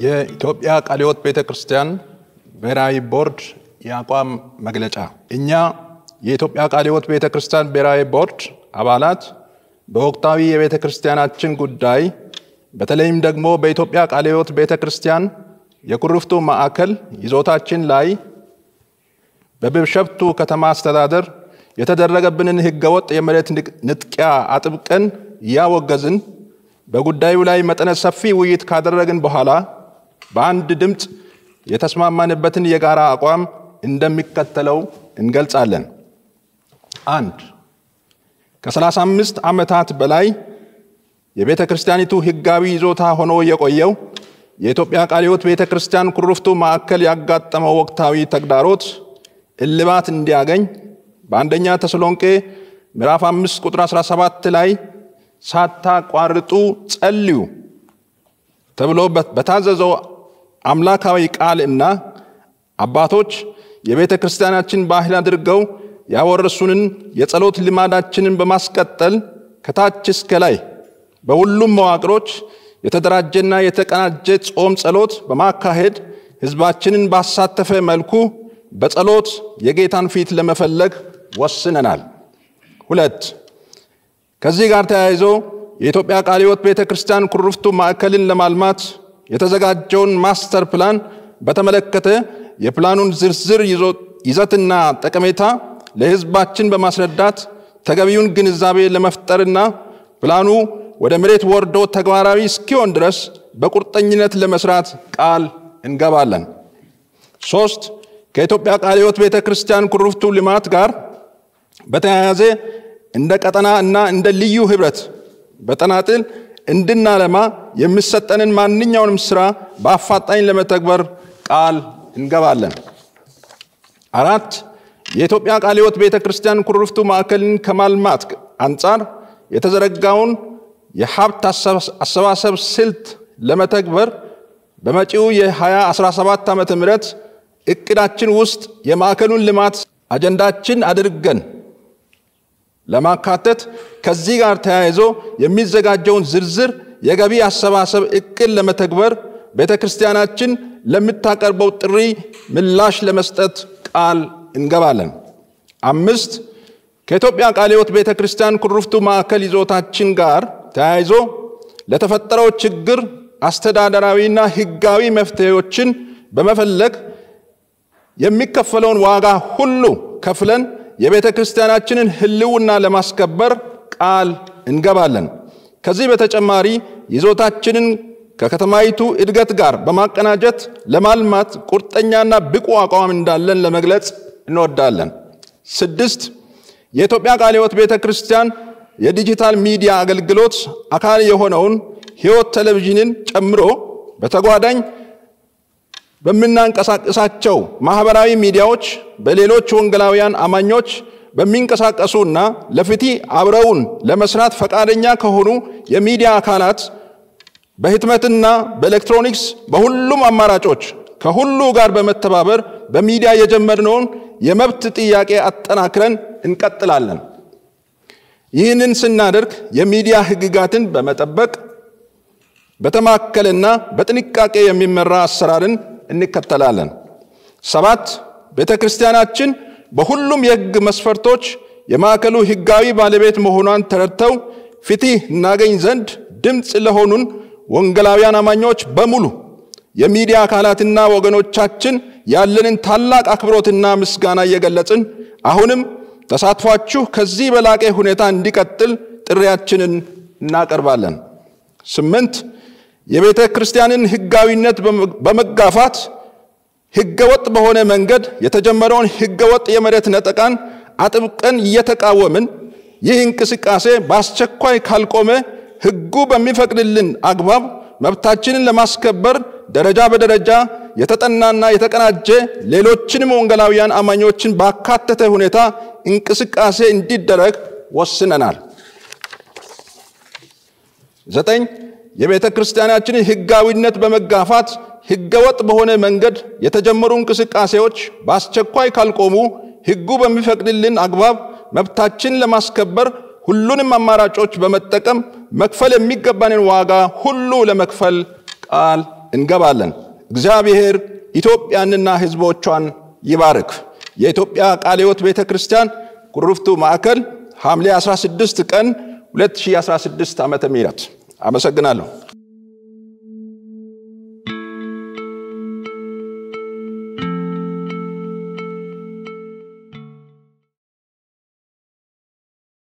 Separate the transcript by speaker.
Speaker 1: የኢትዮጵያ ቃለ ሕይወት ቤተ ክርስቲያን ብሔራዊ ቦርድ የአቋም መግለጫ። እኛ የኢትዮጵያ ቃለ ሕይወት ቤተ ክርስቲያን ብሔራዊ ቦርድ አባላት በወቅታዊ የቤተ ክርስቲያናችን ጉዳይ በተለይም ደግሞ በኢትዮጵያ ቃለ ሕይወት ቤተ ክርስቲያን የኩርፍቱ ማዕከል ይዞታችን ላይ በቢሾፍቱ ከተማ አስተዳደር የተደረገብንን ህገወጥ የመሬት ንጥቂያ አጥብቀን እያወገዝን በጉዳዩ ላይ መጠነ ሰፊ ውይይት ካደረግን በኋላ በአንድ ድምፅ የተስማማንበትን የጋራ አቋም እንደሚከተለው እንገልጻለን። አንድ ከ35 ዓመታት በላይ የቤተ ክርስቲያኒቱ ህጋዊ ይዞታ ሆኖ የቆየው የኢትዮጵያ ቃለ ሕይወት ቤተ ክርስቲያን ኩርፍቱ ማዕከል ያጋጠመው ወቅታዊ ተግዳሮት እልባት እንዲያገኝ በአንደኛ ተሰሎንቄ ምዕራፍ 5 ቁጥር 17 ላይ ሳታቋርጡ ጸልዩ ተብሎ በታዘዘው አምላካዊ ቃል እና አባቶች የቤተ ክርስቲያናችን ባህል አድርገው ያወረሱንን የጸሎት ልማዳችንን በማስቀጠል ከታች እስከ ላይ በሁሉም መዋቅሮች የተደራጀና የተቀናጀ ጾም ጸሎት በማካሄድ ህዝባችንን ባሳተፈ መልኩ በጸሎት የጌታን ፊት ለመፈለግ ወስነናል። ሁለት ከዚህ ጋር ተያይዞ የኢትዮጵያ ቃለ ሕይወት ቤተ ክርስቲያን ኩርፍቱ ማዕከልን ለማልማት የተዘጋጀውን ማስተር ፕላን በተመለከተ የፕላኑን ዝርዝር ይዘትና ጠቀሜታ ለህዝባችን በማስረዳት ተገቢውን ግንዛቤ ለመፍጠርና ፕላኑ ወደ መሬት ወርዶ ተግባራዊ እስኪሆን ድረስ በቁርጠኝነት ለመስራት ቃል እንገባለን። ሶስት ከኢትዮጵያ ቃለ ሕይወት ቤተ ክርስቲያን ኩርፍቱ ልማት ጋር በተያያዘ እንደ ቀጠና እና እንደ ልዩ ህብረት በተናጥል እንድናለማ የሚሰጠንን ማንኛውንም ስራ በአፋጣኝ ለመተግበር ቃል እንገባለን። አራት የኢትዮጵያ ቃለ ሕይወት ቤተ ክርስቲያን ኩርፍቱ ማዕከልን ከማልማት አንጻር የተዘረጋውን የሀብት አሰባሰብ ስልት ለመተግበር በመጪው የ2017 ዓ ም እቅዳችን ውስጥ የማዕከሉን ልማት አጀንዳችን አድርገን ለማካተት ከዚህ ጋር ተያይዞ የሚዘጋጀውን ዝርዝር የገቢ አሰባሰብ እቅድ ለመተግበር ቤተ ክርስቲያናችን ለምታቀርበው ጥሪ ምላሽ ለመስጠት ቃል እንገባለን። አምስት ከኢትዮጵያ ቃለ ሕይወት ቤተ ክርስቲያን ኩርፍቱ ማዕከል ይዞታችን ጋር ተያይዞ ለተፈጠረው ችግር አስተዳደራዊና ህጋዊ መፍትሄዎችን በመፈለግ የሚከፈለውን ዋጋ ሁሉ ከፍለን የቤተ ክርስቲያናችንን ህልውና ለማስከበር ቃል እንገባለን። ከዚህ በተጨማሪ ይዞታችንን ከከተማይቱ እድገት ጋር በማቀናጀት ለማልማት ቁርጠኛና ብቁ አቋም እንዳለን ለመግለጽ እንወዳለን። ስድስት የኢትዮጵያ ቃለ ሕይወት ቤተ ክርስቲያን የዲጂታል ሚዲያ አገልግሎት አካል የሆነውን ሕይወት ቴሌቪዥንን ጨምሮ በተጓዳኝ በምናንቀሳቀሳቸው ማህበራዊ ሚዲያዎች በሌሎች ወንጌላውያን አማኞች በሚንቀሳቀሱና ለፍትህ አብረውን ለመስራት ፈቃደኛ ከሆኑ የሚዲያ አካላት በህትመትና በኤሌክትሮኒክስ በሁሉም አማራጮች ከሁሉ ጋር በመተባበር በሚዲያ የጀመርነውን የመብት ጥያቄ አጠናክረን እንቀጥላለን። ይህንን ስናደርግ የሚዲያ ህግጋትን በመጠበቅ በተማከለና በጥንቃቄ የሚመራ አሰራርን እንከተላለን። ሰባት ቤተ ክርስቲያናችን በሁሉም የህግ መስፈርቶች የማዕከሉ ህጋዊ ባለቤት መሆኗን ተረድተው ፍትህ እናገኝ ዘንድ ድምፅ ለሆኑን ወንጌላውያን አማኞች በሙሉ የሚዲያ አካላትና ወገኖቻችን ያለንን ታላቅ አክብሮትና ምስጋና እየገለጽን አሁንም ተሳትፏችሁ ከዚህ በላቀ ሁኔታ እንዲቀጥል ጥሪያችንን እናቀርባለን። ስምንት የቤተ ክርስቲያንን ህጋዊነት በመጋፋት ህገወጥ በሆነ መንገድ የተጀመረውን ህገወጥ የመሬት ነጠቃን አጥብቀን እየተቃወምን ይህ እንቅስቃሴ በአስቸኳይ ካልቆመ ህጉ በሚፈቅድልን አግባብ መብታችንን ለማስከበር ደረጃ በደረጃ የተጠናና የተቀናጀ ሌሎችንም ወንጌላውያን አማኞችን ባካተተ ሁኔታ እንቅስቃሴ እንዲደረግ ወስነናል። ዘጠኝ የቤተ ክርስቲያናችንን ህጋዊነት በመጋፋት ህገወጥ በሆነ መንገድ የተጀመሩ እንቅስቃሴዎች በአስቸኳይ ካልቆሙ ህጉ በሚፈቅድልን አግባብ መብታችን ለማስከበር ሁሉንም አማራጮች በመጠቀም መክፈል የሚገባንን ዋጋ ሁሉ ለመክፈል ቃል እንገባለን። እግዚአብሔር ኢትዮጵያንና ሕዝቦቿን ይባርክ። የኢትዮጵያ ቃለ ሕይወት ቤተ ክርስቲያን ኩርፍቱ ማዕከል ሐምሌ 16 ቀን 2016 ዓመተ ምህረት አመሰግናለሁ።